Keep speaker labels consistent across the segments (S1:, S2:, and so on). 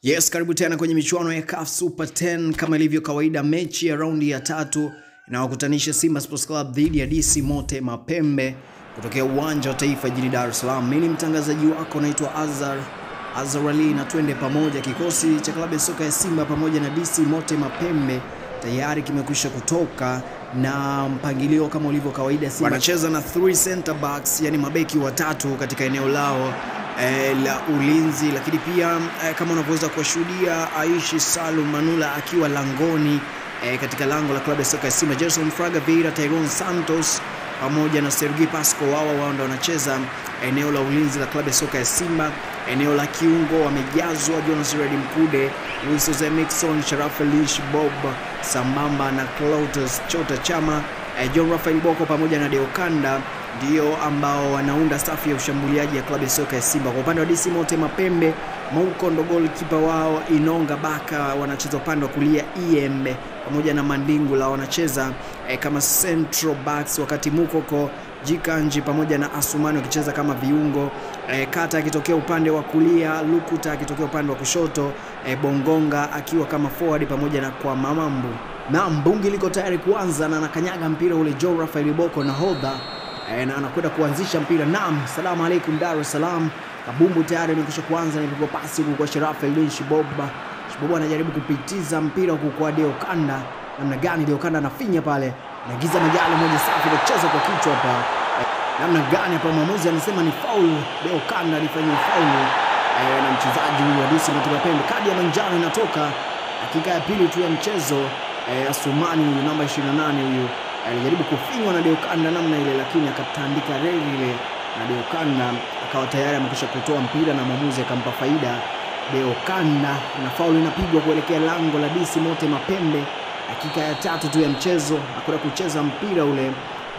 S1: Yes, karibu tena kwenye michuano ya CAF Super 10 kama ilivyo kawaida, mechi ya raundi ya tatu inawakutanisha Simba Sports Club dhidi ya DC Mote Mapembe kutokea uwanja wa Taifa jijini Dar es Salaam. Mimi ni mtangazaji wako naitwa Azar Azar Ali, na twende pamoja. Kikosi cha klabu ya soka ya Simba pamoja na DC Mote Mapembe tayari kimekwisha kutoka na mpangilio kama ulivyo kawaida. Simba wanacheza na three center backs, yani mabeki watatu katika eneo lao eh, la ulinzi, lakini pia eh, kama unavyoweza kuwashuhudia Aishi Salum Manula akiwa langoni eh, katika lango la klabu ya soka ya Simba, Gerson Fraga Vieira, Tyrone Santos pamoja na Sergi Pasco, wao wao ndio wanacheza eneo la ulinzi la klabu ya soka ya Simba. Eneo la kiungo wamejazwa Jonas Red Mkude, Luis Jose Mixon, Sharaf Elish Bob sambamba na Clatous Chota Chama, eh, John Rafael Boko pamoja na Deokanda ndio ambao wanaunda safu ya ushambuliaji ya klabu ya soka ya Simba. Kwa upande wa DC Mote Mapembe, Mauko ndo goalkeeper wao, Inonga Baka wanacheza upande wa kulia, Iembe pamoja na Mandingula wanacheza eh, kama central backs, wakati Mukoko Jikanji pamoja na Asumani wakicheza kama viungo eh, Kata akitokea upande wa kulia, Lukuta akitokea upande wa kushoto eh, Bongonga akiwa kama forward pamoja na kwa Mamambu na Mbungi liko tayari kuanza na anakanyaga mpira ule Joe Rafael Boko nahodha eh, na anakwenda kuanzisha mpira. Naam, salamu alaikum Dar es Salaam. Kabumbu tayari amekwisha kuanza, nipigwa pasi huku kwa Sharaf Eldin Shiboba. Shiboba anajaribu kupitiza mpira huku kwa Deo Kanda. Namna gani Deo Kanda anafinya pale, nagiza majalo moja safi kucheza kwa kichwa hapa eh, namna gani hapa, mwamuzi anasema ni faul. Deo Kanda alifanya faul eh, na mchezaji huyu wa DC Mote Mapembe, kadi ya manjano inatoka dakika ya pili tu ya mchezo eh, Asumani huyu namba 28 huyu alijaribu kufinywa na Deokanda namna ile, lakini akatandika reli ile na Deokanda akawa tayari amekwisha kutoa mpira na mwamuzi akampa faida Deokanda, na faulu inapigwa kuelekea lango la DC Mote Mapembe. Dakika ya tatu tu ya mchezo akwenda kucheza mpira ule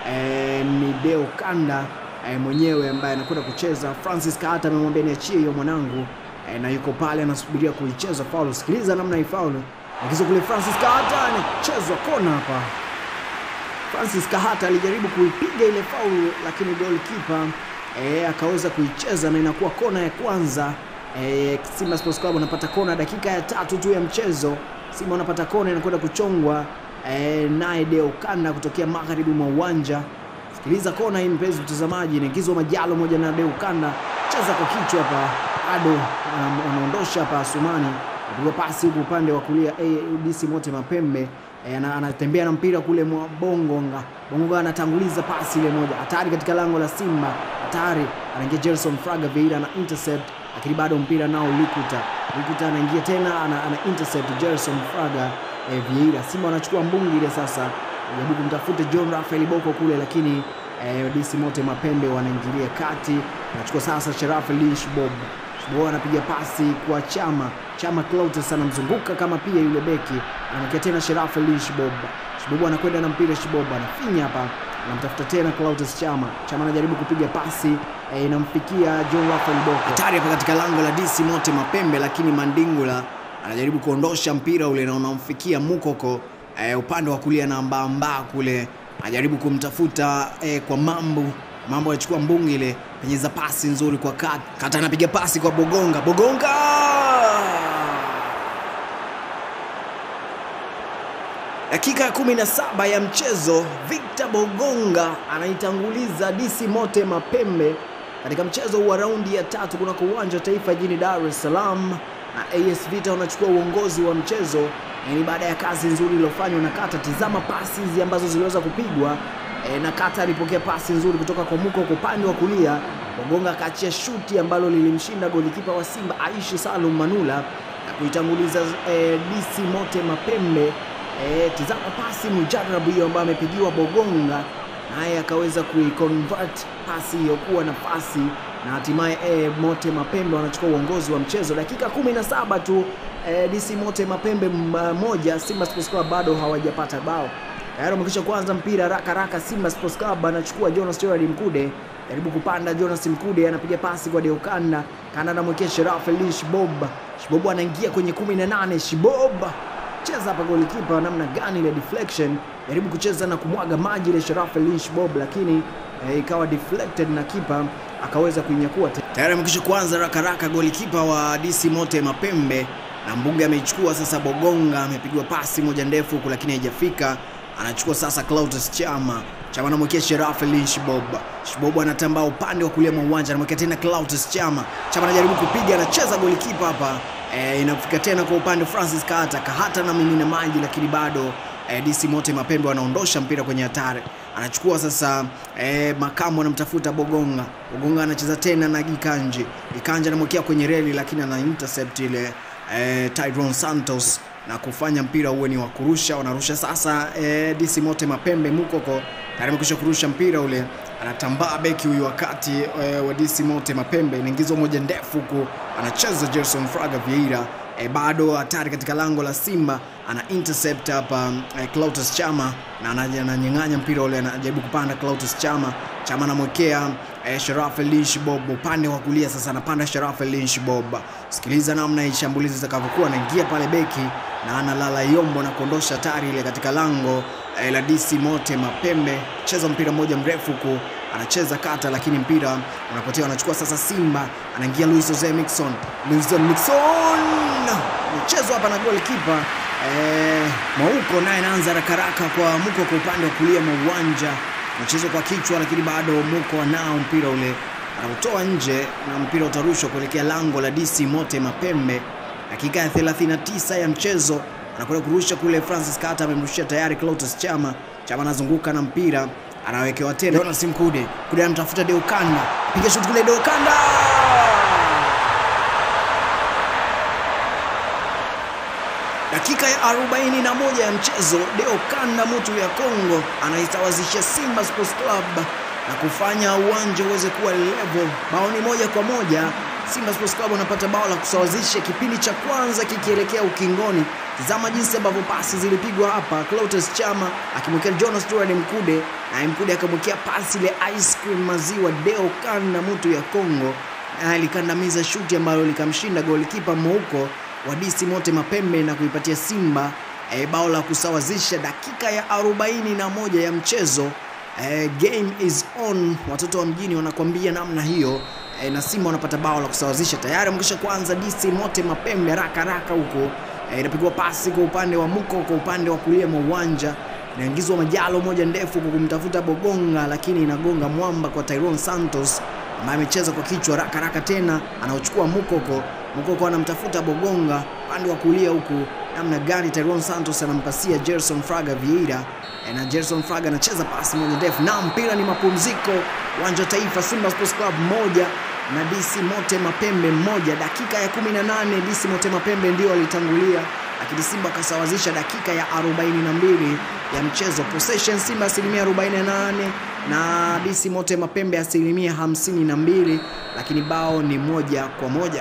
S1: e, ni Deokanda e, mwenyewe ambaye anakwenda kucheza. Francis Kahata amemwambia niachie hiyo mwanangu e, na yuko pale anasubiria kuicheza faulu. Sikiliza namna hii faulu akizo kule, Francis Kahata anachezwa kona hapa Francis Kahata alijaribu kuipiga ile faulu lakini goalkeeper eh, akaweza kuicheza na inakuwa kona ya kwanza. Eh, Simba Sports Club wanapata kona dakika ya tatu tu ya mchezo. Simba wanapata kona inakwenda kuchongwa eh, naye Deo Kanda kutokea magharibi mwa uwanja. Sikiliza kona hii mpenzi mtazamaji, inaingizwa Majalo moja na Deo Kanda, cheza kwa kichwa hapa, Ado anaondosha hapa Asumani, apigwa pasi huku upande wa kulia ADC Mote Mapembe E, anatembea na mpira kule mwa Bongonga. Bongonga anatanguliza pasi ile moja hatari katika lango la Simba, hatari, anaingia Gerson Fraga Vieira ana intercept, lakini bado mpira nao Lukuta. Lukuta anaingia tena ana, ana intercept Gerson Fraga e, Vieira. Simba wanachukua mbungi ile sasa, jaribu kumtafuta John Rafael Boko kule, lakini e, DC Mote Mapembe wanaingilia kati, anachukua sasa Sharaf Lish Bob Boa anapiga pasi kwa Chama. Chama Clatous anamzunguka kama pia yule beki, anamwekea tena Sharaf Ali Shibob. Shibob anakwenda na mpira, Shibob anafinya hapa, anamtafuta tena Clatous Chama. Chama anajaribu kupiga pasi e, inamfikia John Rafael Boko, hatari hapa katika lango la DC Mote Mapembe, lakini Mandingula anajaribu kuondosha mpira ule na unamfikia Mukoko e, upande wa kulia na mbamba kule, anajaribu kumtafuta e, kwa Mambu Mambo anachukua mbungi ile, penyeza pasi nzuri kwa Kata. Kata anapiga pasi kwa Bogonga. Bogonga dakika ya kumi na saba ya mchezo, Victor Bogonga anaitanguliza DC Mote Mapembe katika mchezo wa raundi ya tatu kunako uwanja wa Taifa jijini Dar es Salaam, na AS Vita wanachukua uongozi wa mchezo. Ni baada ya kazi nzuri iliyofanywa na Kata. Tizama pasi hizi ambazo ziliweza kupigwa E, na Kata alipokea pasi nzuri kutoka kwa Muko kwa upande wa kulia. Bogonga akaachia shuti ambalo lilimshinda golikipa wa Simba Aishi Salum Manula na kuitanguliza e, DC Mote Mapembe. E, tizama pasi mujarabu hiyo ambayo amepigiwa Bogonga, naye akaweza kuiconvert pasi hiyo kuwa nafasi na hatimaye e, Mote Mapembe wanachukua uongozi wa mchezo dakika kumi na saba tu. E, DC Mote Mapembe moja, Simba Sports Club bado hawajapata bao tayari wamekisha kuanza mpira haraka haraka. Simba Sports Club anachukua Jonas Gerard Mkude, jaribu kupanda. Jonas Mkude anapiga pasi kwa Deokanda, Kanda anamwekea Sharaf Ali Shibob. Shibob anaingia kwenye 18. Shibob cheza hapa, golikipa namna gani ile deflection, jaribu kucheza na kumwaga maji ile Sharaf Ali Shibob, lakini eh, ikawa deflected na kipa akaweza kuinyakua. Tayari amekisha kuanza haraka haraka, golikipa wa DC Mote Mapembe na Mbuga ameichukua sasa. Bogonga amepigwa pasi moja ndefu huku, lakini haijafika. Anachukua sasa Clatous Chama. Chama anamwekea Sheraf Elin Shibob. Shibob anatambaa upande wa kulia mwa uwanja, anamwekea tena Clatous Chama. Chama anajaribu kupiga, anacheza golikipa hapa e, inafika tena kwa upande Francis Kahata. Kahata na mimina maji, lakini bado e, DC Mote Mapembe wanaondosha mpira kwenye hatari. Anachukua sasa e, makamu anamtafuta Bogonga. Bogonga anacheza tena na Gikanji. Gikanji anamwekea kwenye reli, lakini ana intercept ile e, Tyrone Santos na kufanya mpira uwe ni wa kurusha. Wanarusha sasa e, DC Mote Mapembe. Mukoko tayari amekwisha kurusha mpira ule, anatambaa beki huyu wakati e, wa DC Mote Mapembe, inaingizwa moja ndefu huku, anacheza Gerson Fraga Vieira e, bado hatari katika lango la Simba, ana intercept hapa e, Clatous Chama na ananyang'anya mpira ule, anajaribu kupanda Clatous Chama. Chama anamwekea e, Sharaf Elin Shibob upande wa kulia, sasa anapanda Sharaf Elin Shibob. Sikiliza namna hii shambulizi zitakavyokuwa, anaingia pale beki na analala yombo na kuondosha hatari ile katika lango e, la DC Mote Mapembe. Cheza mpira mmoja mrefu huku anacheza kata, lakini mpira unapotea. Anachukua sasa Simba, anaingia Luis Jose Mixon. Luis Jose Mixon mchezo hapa na goalkeeper eh, Mwauko naye anaanza haraka haraka kwa Muko kwa upande wa kulia mwa uwanja, mchezo kwa kichwa, lakini bado Muko anao mpira ule, anautoa nje na mpira utarushwa kuelekea lango la DC Mote Mapembe. Dakika ya 39 ya mchezo anakwenda kurusha kule. Francis Kata amemrushia tayari Clatous Chama. Chama anazunguka na mpira anawekewa tena Jonas Mkude. Mkude anamtafuta Deokanda, piga shuti kule Deokanda Dakika ya 41 ya mchezo, Deokanda Mutu ya Kongo anaitawazisha Simba Sports Club na kufanya uwanja uweze kuwa level. Bao ni moja kwa moja. Simba Sports Club wanapata bao la kusawazisha kipindi cha kwanza kikielekea ukingoni. Tazama jinsi ambavyo pasi zilipigwa hapa, Clatous Chama akimwekea Jonas Stewart Mkude na Mkude akamwekea pasi ile ice cream maziwa Deokanda Mutu ya Kongo, na alikandamiza shuti ambalo likamshinda golikipa Mouko wa DC Mote Mapembe na kuipatia Simba e, bao la kusawazisha dakika ya 41 ya mchezo. E, game is on, watoto wa mjini wanakwambia namna hiyo e, na Simba wanapata bao la kusawazisha tayari. Mkisha kwanza DC Mote Mapembe haraka haraka huko e, inapigwa pasi kwa upande wa Muko, kwa upande wa kulia mwa uwanja inaingizwa majalo moja ndefu kwa kumtafuta Bogonga, lakini inagonga mwamba kwa Tyrone Santos ambaye amecheza kwa kichwa haraka haraka, tena anaochukua Mukoko. Mukoko anamtafuta Bogonga upande wa kulia huku, namna gani Tyrone Santos anampasia Gerson Fraga Vieira na Gerson Fraga anacheza pasi moja ndefu, na mpira ni mapumziko. Uwanja wa Taifa, Simba Sports Club moja na DC Mote Mapembe moja. Dakika ya 18 DC Mote Mapembe ndio walitangulia, lakini Simba akasawazisha dakika ya 42 ya mchezo. Possession Simba asilimia 48 na DC Mote Mapembe asilimia 52, lakini bao ni moja kwa moja.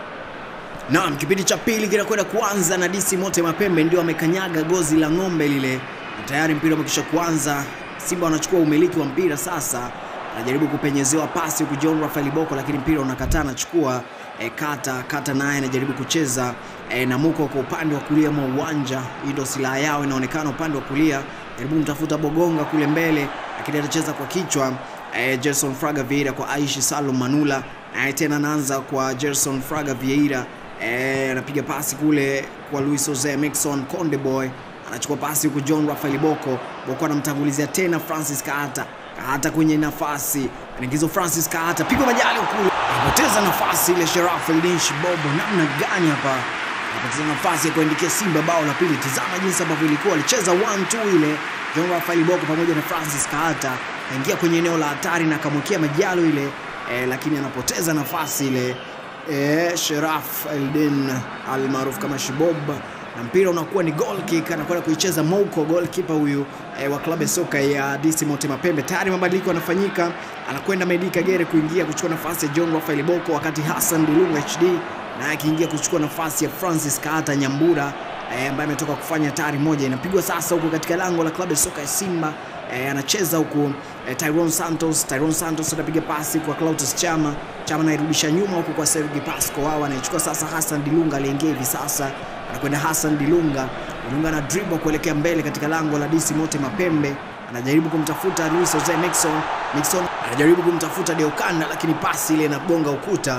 S1: Naam, kipindi cha pili kinakwenda kuanza na DC Mote Mapembe ndio amekanyaga gozi la ng'ombe lile, na tayari mpira umekisha kuanza. Simba wanachukua umiliki wa mpira sasa, anajaribu kupenyezewa pasi huku John Rafael Boko, lakini mpira unakataa, anachukua e, kata kata, naye anajaribu kucheza e, na Muko kwa upande wa kulia mwa uwanja. Hii ndio silaha yao inaonekana, upande wa kulia jaribu kumtafuta Bogonga kule mbele, lakini atacheza kwa kichwa e, Gerson Fraga Vieira kwa Aishi Salum Manula, naye tena anaanza kwa Gerson Fraga Vieira anapiga e, pasi kule kwa Luis Jose Mixon Konde Boy anachukua pasi huku John Rafael Boko. Boko anamtangulizia tena Francis Kahata. Kahata kwenye nafasi anaingizwa Francis Kahata, pigwa majali huku, anapoteza nafasi ile. Sharaf Eldin Shibobo, namna gani hapa anapoteza nafasi ya kuandikia Simba bao la pili. Tazama jinsi ambavyo ilikuwa, alicheza 1-2 ile John Rafael Boko pamoja na Francis Kahata, kaingia kwenye eneo la hatari na akamwekea majalo ile e, lakini anapoteza nafasi ile E, Sheraf Eldin almaarufu kama Shibob na mpira unakuwa ni goal kick, anakwenda kuicheza Mouko, goalkeeper huyu e, wa klabu ya soka ya DC Mote Mapembe. Tayari mabadiliko yanafanyika, anakwenda Medi Kagere kuingia kuchukua nafasi ya John Rafael Boko, wakati Hassan Dilunga HD naye akiingia kuchukua nafasi ya Francis Kahata Nyambura e, ambaye ametoka kufanya hatari moja. Inapigwa sasa huko katika lango la klabu ya soka ya Simba. E, anacheza huku e, Tyrone Santos. Tyrone Santos anapiga pasi kwa Clatous Chama. Chama anairudisha nyuma huku kwa Sergi Pasco. Wao anaichukua sasa Hassan Dilunga aliingia hivi sasa. Anakwenda Hassan Dilunga. Dilunga na dribble kuelekea mbele katika lango la DC Mote Mapembe. Anajaribu kumtafuta Luis Jose Mixon. Mixon anajaribu kumtafuta Deokanda lakini pasi ile inagonga ukuta.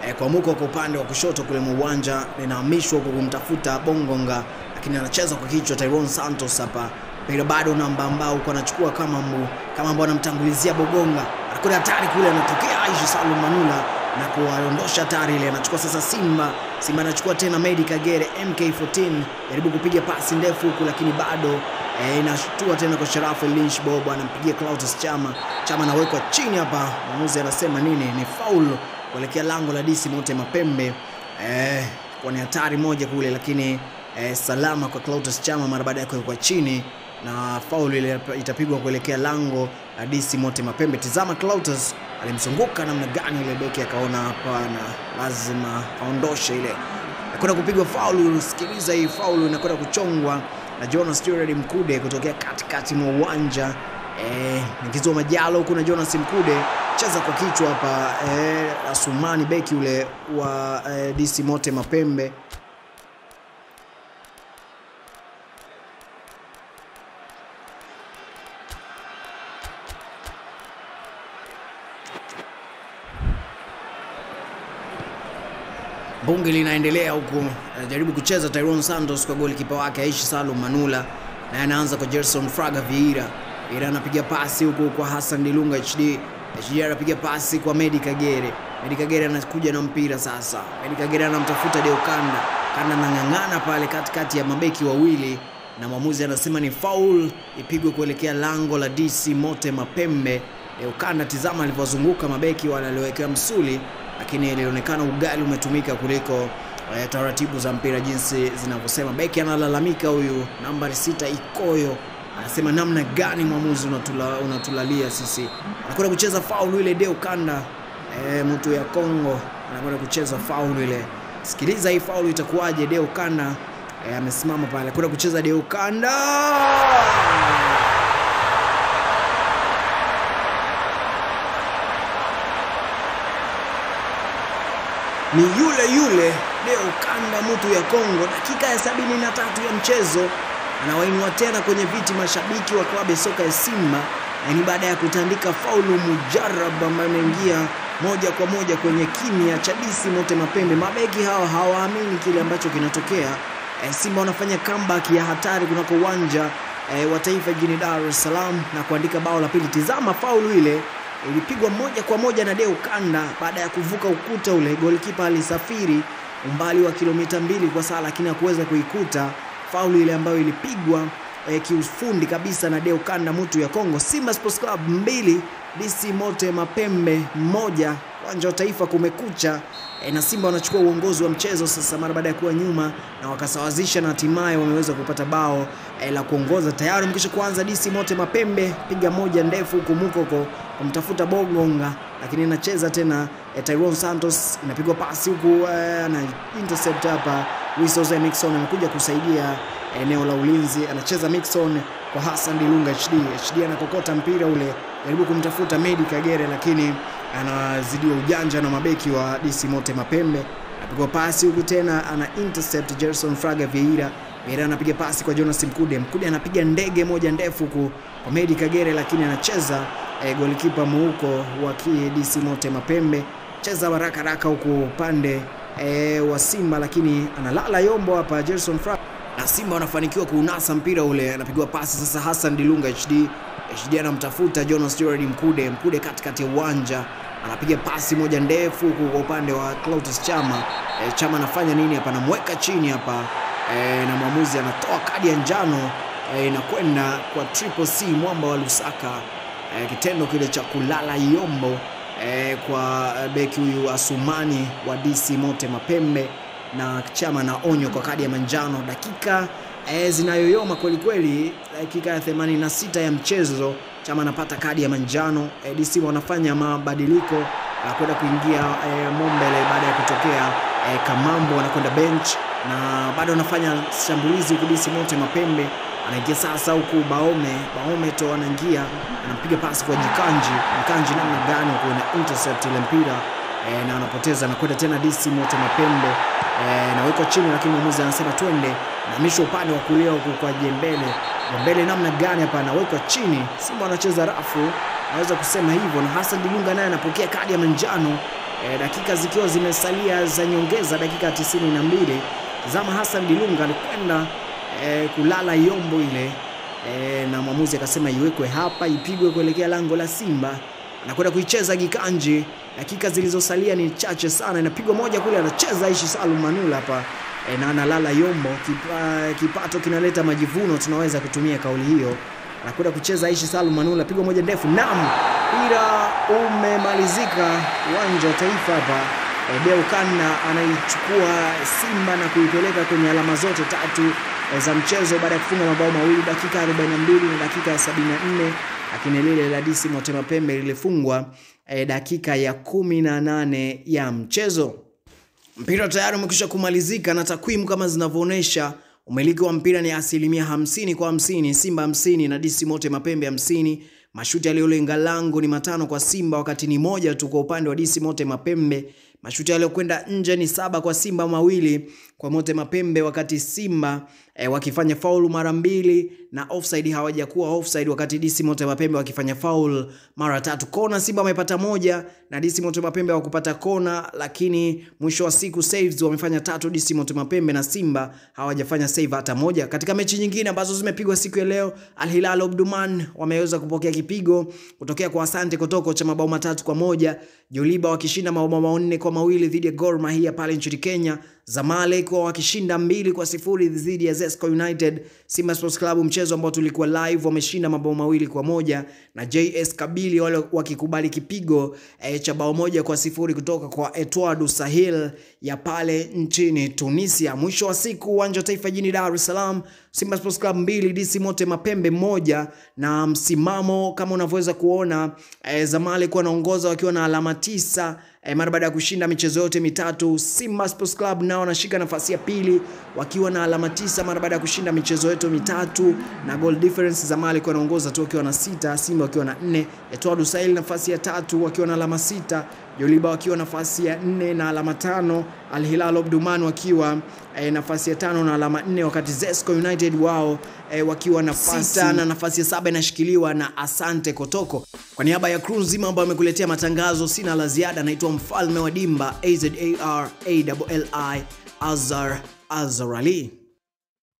S1: e, kwa muko kwa upande wa kushoto kule mwa uwanja linahamishwa kwa kumtafuta Bongonga, lakini anacheza kwa kichwa Tyrone Santos hapa mpira bado namba ambao uko anachukua kama mbu, kama ambao anamtangulizia Bogonga, anakwenda hatari kule, anatokea Aisha Salum Manula na kuwaondosha hatari ile. Anachukua sasa Simba, Simba anachukua tena Medi Kagere MK14, jaribu kupiga pasi ndefu huku, lakini bado e, inashtua tena kwa Sharafu Lynch Bob, anampigia Clatous Chama, Chama anawekwa chini hapa. Mwamuzi anasema nini? Ni faul kuelekea lango la DC Mote Mapembe. E, kwa ni hatari moja kule, lakini e, salama kwa Clatous Chama mara baada ya kuwekwa chini na faulu ile itapigwa kuelekea lango la DC Mote Mapembe. Tizama Clatous alimzunguka namna gani ile beki, akaona hapana, lazima aondoshe ile, nakwenda kupigwa faulu. Sikiliza hii faulu inakwenda kuchongwa na Jonas Stewart Mkude kutokea katikati mwa uwanja eh, Nikizo Majalo huku na Jonas Mkude cheza kwa kichwa hapa eh, Asumani beki ule wa eh, DC Mote Mapembe bunge linaendelea huku, anajaribu kucheza Tyrone Santos kwa goli kipa wake Aishi Salum Manula, naye anaanza kwa Gerson Fraga Vieira. Vieira anapiga pasi huku kwa Hassan Dilunga HD. HD anapiga pasi kwa Medi Kagere. Medi Kagere anakuja na mpira sasa. Medi Kagere anamtafuta Deo Kanda. Kanda anang'ang'ana pale katikati ya mabeki wawili na mwamuzi anasema ni foul ipigwe kuelekea lango la DC Mote Mapembe. Deo Kanda, tizama alivyozunguka mabeki wale aliowekewa msuli lakini ilionekana ugali umetumika kuliko eh, taratibu za mpira jinsi zinavyosema. Beki analalamika huyu nambari sita Ikoyo anasema namna gani mwamuzi unatula, unatulalia sisi. Anakwenda kucheza faulu ile Deo Kanda eh, mtu ya Kongo anakwenda kucheza faulu ile. Sikiliza hii faulu itakuwaje? Deo Kanda eh, amesimama pale anakwenda kucheza Deo Kanda ni yule yule Deo Kanda mtu ya Kongo. Dakika ya sabini na tatu ya mchezo anawainua tena kwenye viti mashabiki wa klabu ya soka ya Simba, na ni baada ya kutandika faulu mujarab ambayo imeingia moja kwa moja kwenye kimya cha DC Mote Mapembe. Mabeki hawa hawaamini kile ambacho kinatokea. E, Simba wanafanya comeback ya hatari kunako uwanja e, wa Taifa jijini Dar es Salaam na kuandika bao la pili. Tizama faulu ile ilipigwa moja kwa moja na Deo Kanda baada ya kuvuka ukuta ule. Golikipa alisafiri umbali wa kilomita mbili kwa saa, lakini hakuweza kuikuta faulu ile ambayo ilipigwa eh, kiufundi kabisa na Deo Kanda mutu ya Kongo. Simba Sports Club mbili DC Mote Mapembe moja. Uwanja wa Taifa kumekucha eh, na Simba wanachukua uongozi wa mchezo sasa mara baada ya kuwa nyuma na wakasawazisha na hatimaye wameweza kupata bao eh, la kuongoza. Tayari mkisha kuanza DC Mote Mapembe piga moja ndefu huku Mukoko kumtafuta Bogonga, lakini inacheza tena eh, Tyrone Santos inapigwa pasi huku eh, na intercept hapa. Luis Jose Mixon amekuja kusaidia eneo la ulinzi, anacheza Mixon kwa Hassan Dilunga HD. HD anakokota mpira ule, jaribu kumtafuta Medi Kagere, lakini anazidiwa ujanja na mabeki wa DC Mote Mapembe. Anapigwa pasi huku tena, ana intercept Gerson Fraga Vieira. Vieira anapiga pasi kwa Jonas Mkude. Mkude anapiga ndege moja ndefu huku kwa Medi Kagere, lakini anacheza e, golikipa muuko wa DC Mote Mapembe cheza haraka haraka huku upande e, wa Simba, lakini analala yombo hapa Gerson Fraga na Simba wanafanikiwa kuunasa mpira ule, anapigwa pasi sasa. Hassan Dilunga HD HD anamtafuta Jonas Stewart Mkude. Mkude katikati ya uwanja anapiga pasi moja ndefu huku kwa upande wa Clatous Chama. E, Chama anafanya nini hapa? Anamweka chini hapa e, na mwamuzi anatoa kadi ya njano e, inakwenda kwa Triple C mwamba wa Lusaka. E, kitendo kile cha kulala yombo e, kwa beki huyu Asumani wa DC Mote Mapembe na Chama na onyo kwa kadi ya manjano. Dakika e, zinayoyoma kweli kweli, dakika ya 86 ya mchezo Chama anapata kadi ya manjano. E, DC wanafanya mabadiliko na kwenda kuingia e, Mombele baada ya kutokea e, Kamambo anakwenda bench na bado anafanya shambulizi huku DC Mote Mapembe anaingia sasa huku Baome Baome to anaingia anampiga pasi kwa Jikanji Jikanji namna gani huku na intercept ile mpira e, na anapoteza anakwenda tena DC Mote Mapembe e, nawekwa chini, lakini mwamuzi anasema twende, nahamisha upande wa kulia huku kwa Jembele Jembele namna gani hapa, anawekwa chini. Simba anacheza rafu, naweza kusema hivyo, na Hassan Dilunga naye anapokea kadi ya manjano e, dakika zikiwa zimesalia za nyongeza, dakika 92, Zama Hassan Dilunga alikwenda e, kulala yombo ile e, na mwamuzi akasema iwekwe hapa, ipigwe kuelekea lango la Simba. Anakwenda kuicheza Gikanji, dakika zilizosalia ni chache sana, inapigwa moja kule, anacheza Aishi Salum Manula hapa e, na analala yombo. Kipa, kipato kinaleta majivuno, tunaweza kutumia kauli hiyo. Anakwenda kucheza Aishi Salum Manula, pigwa moja ndefu, nam mpira umemalizika uwanja wa Taifa hapa. E, Deukana anaichukua Simba na kuipeleka kwenye alama zote tatu e, za mchezo baada ya kufunga mabao mawili dakika 42 na dakika ya 74, lakini lile la DC Motema Pembe lilifungwa e, dakika ya 18 ya mchezo. Mpira tayari umekwisha kumalizika na takwimu kama zinavyoonyesha umiliki wa mpira ni asilimia hamsini kwa hamsini, Simba hamsini na DC Motema Pembe hamsini. Mashuti yaliyolenga lango ni matano kwa Simba, wakati ni moja tu kwa upande wa DC Motema Pembe. Mashuti yaliyokwenda nje ni saba kwa Simba, mawili kwa Motema Pembe, wakati Simba e, wakifanya faulu mara mbili na offside hawajakuwa offside, wakati DC Motema Pembe wakifanya faul mara tatu. Kona Simba wamepata moja na DC Motema Pembe hawakupata kona, lakini mwisho wa siku saves wamefanya tatu DC Motema Pembe na Simba hawajafanya save hata moja. Katika mechi nyingine ambazo zimepigwa siku ya leo, Al Hilal Omdurman wameweza kupokea kipigo kutokea kwa Asante Kotoko cha mabao matatu kwa moja. Joliba wakishinda mabao manne kwa mawili dhidi ya Gor Mahia pale nchini Kenya. Zamalek wakishinda mbili kwa sifuri dhidi ya Zesco United. Simba Sports Club mchezo ambao tulikuwa live wameshinda mabao mawili kwa moja na JS Kabili wale wakikubali kipigo e, cha bao moja kwa sifuri kutoka kwa Etwadu Sahil ya pale nchini Tunisia. Mwisho wa siku uwanja wa Taifa jijini Dar es Salaam, Simba Sports Club mbili DC Motema Pembe moja, na msimamo kama unavyoweza kuona e, Zamalek wanaongoza wakiwa na alama tisa E, mara baada ya kushinda michezo yote mitatu. Simba Sports Club nao wanashika nafasi ya pili wakiwa na alama tisa mara baada ya kushinda michezo yote mitatu na goal difference. Zamalek wanaongoza tu wakiwa na sita, Simba wakiwa na nne, Etoile Sahel nafasi ya tatu wakiwa na alama sita, Joliba wakiwa nafasi ya nne na alama tano, Al Hilal Omdurman wakiwa e, nafasi ya tano na alama nne, wakati Zesco United wao e, wakiwa nafasi sita na nafasi ya saba inashikiliwa na Asante Kotoko. Kwa niaba ya crew nzima ambayo amekuletea matangazo, sina la ziada. Naitwa mfalme wa dimba Azar Azar Ali.